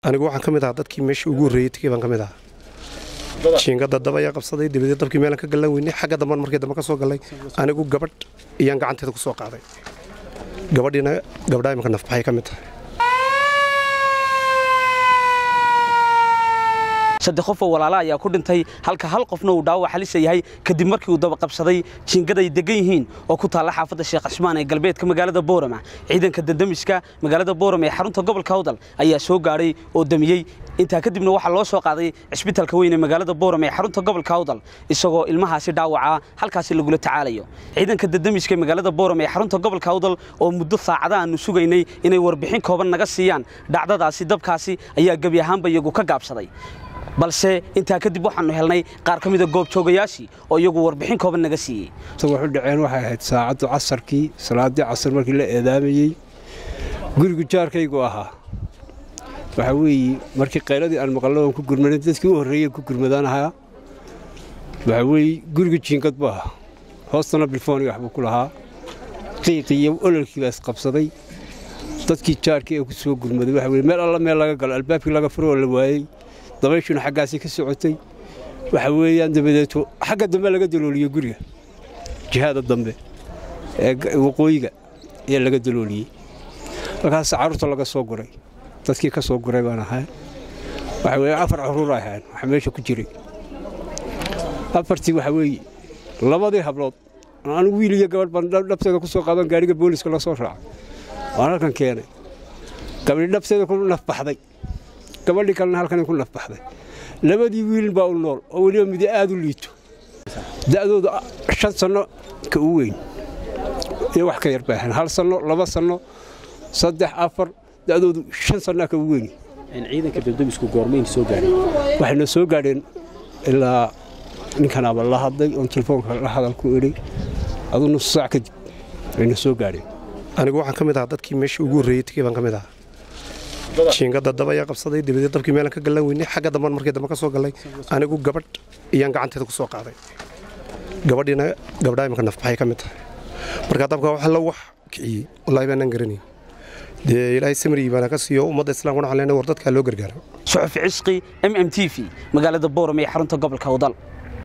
anigu waxaan ka mid ahaa dadkii meeshii ugu horreeyey tegey baan ka mid ahaa jiingada dab ayaa qabsaday dabadeed dabkii meelan ka gallan weynay xagga damban markii dambe ka soo gallay anigu gabadh iyaan gacanteeda ku soo qaaday gabadhiina gabdhaa imanka nafbaxay ka mid tahay saddex qof oo walaala ayaa ku dhintay halka hal qofna uu dhaawac halisa yahay kadib markii uu daba qabsaday jiingad ay degan yihiin oo ku taalla xaafadda sheekh cismaan ee galbeedka magaalada boorama ciidanka dadamiska magaalada boorama ee xarunta gobolka hawdal ayaa soo gaadhay oo damiyey intaa kadibna waxaa loo soo qaaday cisbitaalka weyn ee magaalada boorama ee xarunta gobolka hawdal isagoo ilmahaasi dhaawaca halkaasi lagula tacaalayo ciidanka dadamiska ee magaalada boorama ee xarunta gobolka hawdal oo muddo saacada aanu sugaynay inay warbixin kooban naga siiyaan dhacdadaasi dabkaasi ayaa gebi ahaanba iyagu ka gaabsaday balse intaa kadib waxaannu helnay qaar ka mida goobjoogayaashii oo iyagu warbixin kooban naga siiyey wuxuu dhaceen waxay ahayd saacaddu casarkii salaaddii casar markii la eedaamayey gurigu jaarkaygu ahaa waxaa weeye markii qayladii aan maqallo ku gurmanin dadkii u horreeyey ku gurmadaan ahaa waxaa weeye gurigu jiingad buu ahaa hoostana bilfooniga waxbuu ku lahaa qiiqii iyo ololkii baa isqabsaday dadkii jaarkii ee ku soo gurmaday waxa weye meel alla meel laga galo albaabkii laga furo oo la waayey dabayshuna xaggaasi ka socotay waxa weeyaan dabadeeto xagga dambe laga dalooliyey guriga jihada dambe ee waqooyiga ayaa laga dalooliyey halkaas carruurta laga soo guray dadkii ka soo guray baan ahay waxa weeye afar carruur ay ahayn waxa meesha ku jiray afartii waxa weeye labadii hablood anigu wiil iyo gabadh baan dhabteeda ku soo qaadan gaariga booliska la soo raacay waan halkan keenay gabadhi dhabteeda ku nafbaxday gabadhii kalena halkan ku nafbaxday labadii wiil baa u nool oo weliba midi aad u liito da'doodu shan sanno ka u weyn iyo wax ka yar bay ahayn hal sanno laba sanno saddex afar da'doodu shan sannaa ka u weyn ciidanka dabdamisku goormayn soo gaadhay waxayna soo gaadheen ilaa ninkanaaba la hadlay oon telefoonka la hadal ku idhi aduu nus saac kadib wayna soo gaadheen anigu waxaan ka mid ahaa dadkii meeshii ugu horreeyey tegey baan ka mid ahaa jiingada dab ayaa qabsaday dabadeed dabkii meelan ka gallan weynay xagga damban markii dambe ka soo gallay anigu gabadh iyaan gacanteeda ku soo qaaday gabadhiina gabdhaa imanka nafbaxay ka mid tahay markaa dabka waxa la wax kiciyey wallaahi baanaan garanayn dee ilaahay samriyi baana ka siiyo ummadda islaamka waxaan leenahay war dadkaa loo gargaaro suxufi cisqi m m t v magaalada boorama ee xarunta gobolka hawdal